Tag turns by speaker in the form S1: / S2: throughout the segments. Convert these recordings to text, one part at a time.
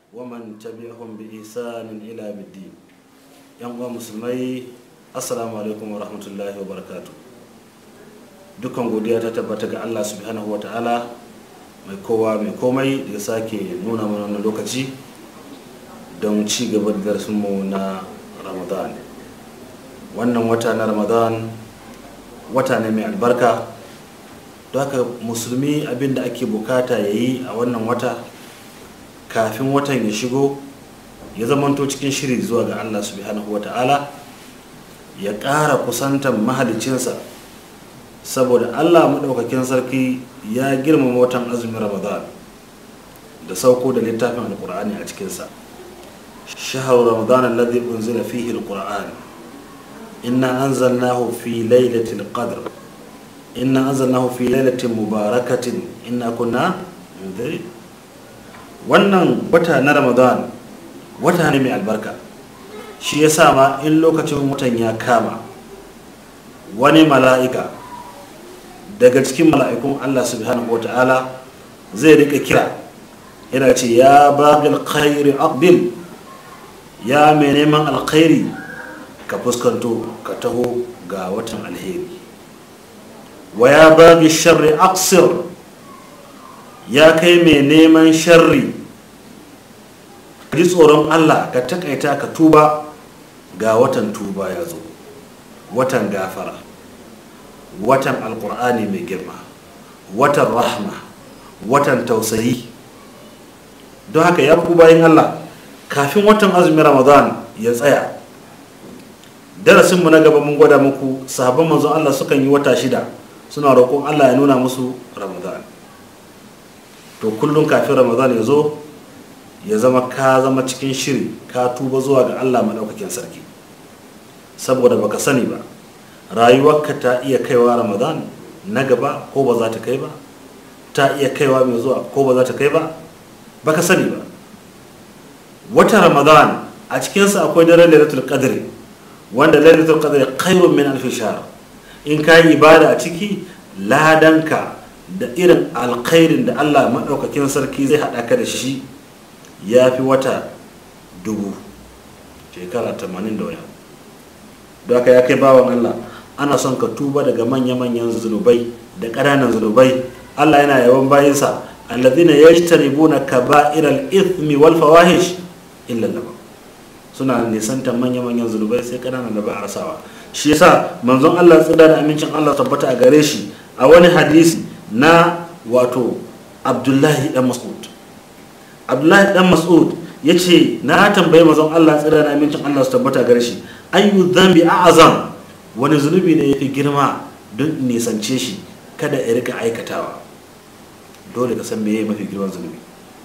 S1: ومن تبعهم بإحسان إلى الدين yan uwa musulmai assalamu alaikum wa rahmatullahi wa barakatu dukkan godiya ta tabbata ga allah subhanahu wa ta'ala mai kowa mai komai da ya sake nuna mana wannan lokaci don ci gaba da darsinmu na ramadan wannan wata na ramadan wata ne mai albarka don haka musulmi abinda ake bukata ya yi a wannan wata kafin watan ya shigo ya zamanto cikin shiri zuwa ga allah subhanahu wata'ala ya ƙara kusantar mahalicinsa saboda allah maɗaukakin sarki ya girmama watan azumin ramadan da sauko da littafin alkur'ani a cikinsa shahar ramadan alladhi unzila fihi alqur'an inna anzalnahu fi lailatul qadr inna anzalnahu fi lailatin mubarakatin inna kunna munzirin wannan wata na ramadan wata ne mai albarka shi ya sa ma in lokacin watan ya kama wani mala'ika daga cikin mala'ikun allah subhanahu wata'ala zai rika kira yana ce ya bagil khairi aqbil ya mai neman alkhairi ka fuskanto ka taho ga watan alheri wa ya bagi sharri aksir ya kai mai neman sharri ji tsoron allah ka takaita ka tuba ga watan tuba ya zo watan gafara watan alkur'ani mai girma watan rahma watan tausayi don haka ya ku bayan allah kafin watan azumin ramadan ya tsaya darasinmu na gaba mun gwada muku sahabban manzon allah sukan yi wata shida suna roƙon allah ya nuna musu ramadan to kullum kafin ramadan ya zo ya zama ka zama cikin shiri ka tuba zuwa ga allah maɗaukakin sarki saboda baka sani ba rayuwarka ta iya kaiwa ramadan na gaba ko ba za ta kai ba ta iya kaiwa mai zuwa ko ba za ta kai ba baka sani ba wata ramadan a cikinsa akwai daren lailatul qadri wanda lailatul qadri khairun min alf shahr in ka yi ibada a ciki ladanka da irin alkhairin da allah maɗaukakin sarki zai haɗa ka da shi ya fi wata dubu shekara tamanin da wani da aka ya kai bawan Allah ana son ka tuba daga manya-manyan zunubai da ƙananan zunubai Allah yana yawan bayinsa alladhina yajtanibuna kaba'iral ithmi wal fawahish illa laba suna nisantar manya-manyan zunubai sai ƙananan da ba a rasawa shi yasa manzon Allah tsida da amincin Allah tabbata a gare shi a wani hadisi na wato Abdullahi dan Mas'ud abdullahi dan mas'ud ya ce na tambayi mazan allah tsira na amincin allah su tabbata gare shi ayyu zambi a'azam wani zunubi ne ya fi girma don nisance shi kada ya rika aikatawa dole ka san meye mafi girman zunubi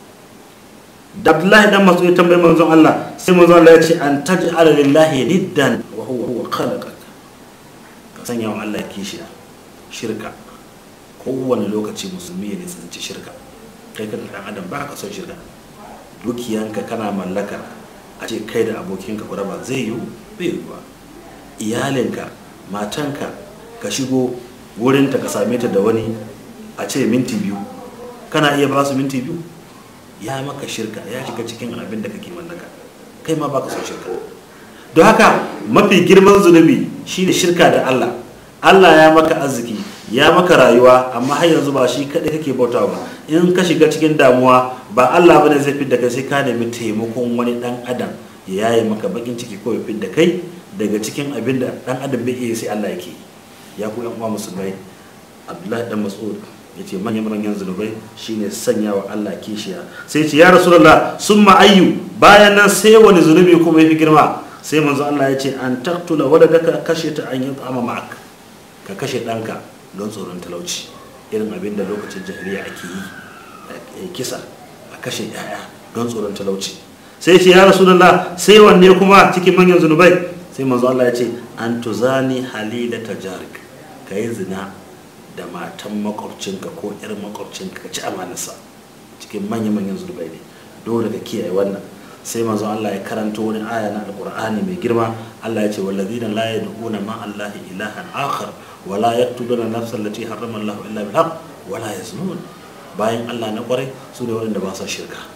S1: da abdullahi dan mas'ud ya tambayi manzon allah sai manzon allah ya ce an taj'ala lillahi niddan wa huwa huwa khalaqak ka sanya wa allah kishiya shirka kowane lokaci musulmi ya nisanci shirka kai kan dan adam ba ka son shirka dukiyanka kana mallaka a ce kai da abokinka ku raba zai yiwu bai yiwu ba iyalinka matanka ka shigo wurinta ka same ta da wani a ce minti biyu kana iya ba su minti biyu ya maka shirka ya shiga cikin abin da kake mallaka kai ma baka son shirka don haka mafi girman zunubi shine shirka da Allah Allah ya maka arziki ya maka rayuwa amma har yanzu ba shi kaɗai kake bautawa ba in ka shiga cikin damuwa ba Allah bane zai fidda kai sai ka nemi taimakon wani dan adam ya yaye maka bakin ciki ko ya fidda kai daga cikin abin da dan adam bai iya sai Allah yake ya ku yan uwa musulmai Abdullahi dan Mas'ud yace manyan manyan zunubai shine sanya wa Allah kishiya sai ce ya rasulullah summa ayyu bayan nan sai wani zunubi kuma yafi girma sai manzo Allah ya ce an taqtula waladaka kashe ta an yi tsama ma'ak ka kashe ɗanka don tsoron talauci irin abin da lokacin jahiliya ake yi kisa a kashe yaya don tsoron talauci sai ce ya rasulullah sai wanne kuma cikin manyan zunubai sai manzo Allah ya ce an tuzani halila tajarik ka yi zina da matan makwabcinka ko yar makwabcinka ka ci amanarsa cikin manyan manyan zunubai ne dole ka kiyaye wannan sai manzo Allah ya karanto wani aya na alqur'ani mai girma Allah ya ce wallazina la yad'una ma Allahi ilahan akhar wala yaqtuluna nafsan allati harrama Allah illa bil haqq wala yaznun bayan Allah na kwarai su ne waɗanda ba sa shirka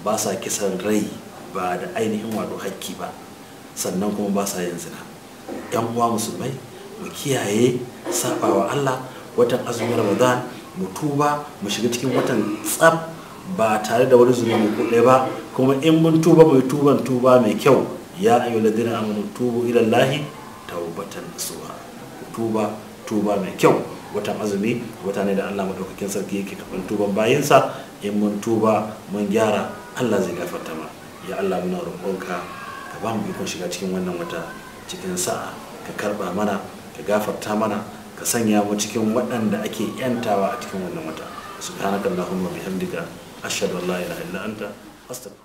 S1: ba sa kisan rai ba da ainihin wato hakki ba sannan kuma ba sa yin zina yan uwa musulmai mu kiyaye sabawa Allah watan azumin Ramadan mu tuba mu shiga cikin watan tsab ba tare da wani zunubi ko ɗaya ba kuma in mun tuba mai tuban tuba mai kyau ya ayu ladina amanu tubu ila Allahi tawbatan nasuha tuba tuba mai kyau watan azumi wata ne da Allah madaukakin sarki yake karɓar tuban bayinsa in mun tuba mun gyara Allah zai gafarta ma ya Allah muna roƙonka ka ba mu ikon shiga cikin wannan wata cikin sa'a ka karɓa mana ka gafarta mana ka sanya mu cikin waɗanda ake yantawa a cikin wannan wata subhanakallahumma bihamdika ashhadu an la ilaha illa anta astaghfiruka